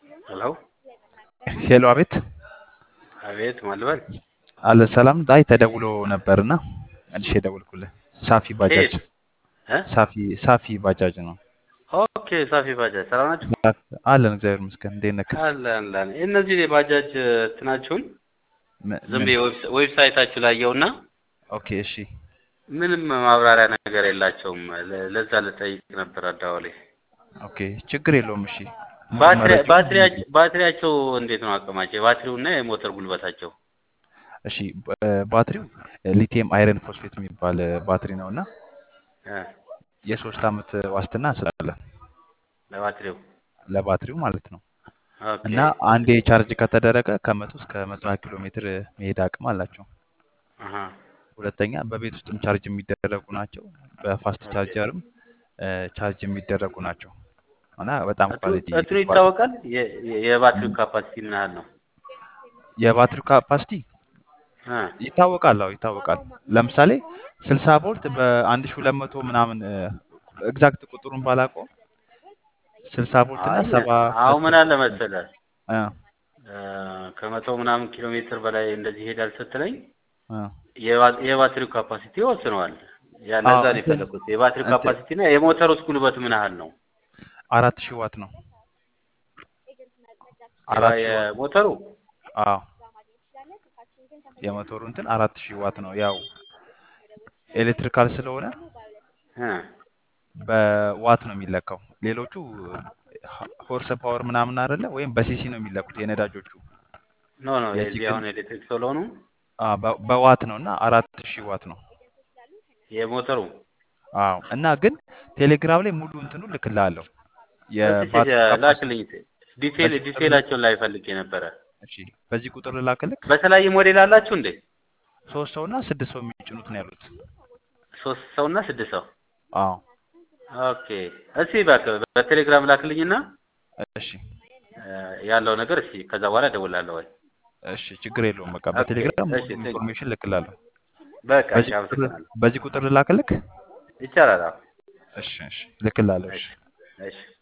ሄሎ ሄሎ፣ አቤት አቤት ማልበል አለ ሰላም። አይ ተደውሎ ነበርና መልሼ ደወልኩልህ። ሳፊ ባጃጅ ከየት እ ሳፊ ሳፊ ባጃጅ ነው ኦኬ ሳፊ ባጃጅ ሰላም ናችሁ? አለን። እግዚአብሔር ይመስገን። እንዴት ነህ? አለን አለን። እነዚህ የባጃጅ እንትናችሁን ም- ዝም ምን? ብዬ ዌብሳ- ዌብሳይታችሁ ላይ ያየውና ኦኬ እሺ። ምንም ማብራሪያ ነገር የላቸውም። ለ- ለዛ ልጠይቅ ነበር አዳዋሌ። ኦኬ ችግር የለውም። እሺ ሙሉ ባትሪ መረጃውን ባትሪያቸው ባትሪያቸው እንዴት ነው አቅማቸው? የባትሪውና የሞተር ጉልበታቸው? እሺ ባ- ባትሪው ሊቲየም አይረን ፎስፌት የሚባል ባትሪ ነው እና እ የሶስት ዓመት ዋስትና እንሰጣለን ለባትሪው ለባትሪው ማለት ነው። ኦኬ እና አንዴ ቻርጅ ከተደረገ ከመቶ እስከ መቶ ሀያ ኪሎ ሜትር መሄድ አቅም አላቸው። አሀ ሁለተኛ በቤት ውስጥም ቻርጅ የሚደረጉ ናቸው። በፋስት ኦኬ ቻርጀርም እ፣ ቻርጅ የሚደረጉ ናቸው እና በጣም እንትኑ ኳሊቲ እንትኑ ይታወቃል። የ- የ- የባትሪው ካፓሲቲ ምን ያህል ነው? የባትሪው ካፓሲቲ እ ይታወቃል። አዎ ይታወቃል። ለምሳሌ 60 ቮልት በ1200 ምናምን ኤግዛክት ቁጥሩን ባላውቀውም 60 ቮልት እና አይ 70 አሁን ምን አለ መሰለህ እ እ፣ ከመቶ ምናምን ኪሎ ሜትር በላይ እንደዚህ ይሄዳል ስትለኝ እ የባ- የባትሪው ካፓሲቲ ይወስነዋል። ያ አዎ ለዛ ነው እንትን የፈለኩት። የባትሪው እንትን ካፓሲቲ እና የሞተሩስ ጉልበት ምን ያህል ነው? አራት ሺህ ዋት ነው። የባ- አራት ሺህ ዋት የሞተሩ አዎ የሞተሩ እንትን አራት ሺህ ዋት ነው። ያው ኤሌክትሪካል ስለሆነ እ በዋት ነው የሚለካው። ሌሎቹ ሆርስ ፓወር ምናምን አይደለ ወይም በሲሲ ነው የሚለኩት የነዳጆቹ። ኖ ኖ የዚህ የዚህ ግን አሁን ኤሌክትሪክ ስለሆኑ አ፣ በ- በዋት ነው እና አራት ሺህ ዋት ነው። የሞተሩ አዎ እና ግን ቴሌግራም ላይ ሙሉ እንትኑ ልክልሃለሁ እስቲ የባትሪ ካፓሲቲ ላክልኝ። ዲቴል በዚህ ቁጥር ዲቴላቸውን ላይ ፈልጌ ነበረ። እሺ፣ በዚህ ቁጥር ልላክልክ። በተለያየ ሞዴል አላችሁ እንዴ? ሶስት ሰው እና ስድስት ሰው የሚጭኑት ነው ያሉት። ሶስት ሰው እና ስድስት ሰው። አዎ ኦኬ እስቲ እባክህ በቴሌግራም ላክልኝና እሺ እ፣ ያለው ነገር እስቲ ከዛ በኋላ እደውላለሁ ወይ? እሺ፣ ችግር የለውም። በቃ ኦኬ በቴሌግራም እሺ ሙሉ ቴንክ ኢንፎርሜሽን ልክላለሁ። በቃ እሺ በዚህ ቁጥር አመሰግናለሁ። በዚህ ቁጥር ልላክልክ። ይቻላል። አዎ እሺ እሺ ልክላለሁ። እሺ እሺ እሺ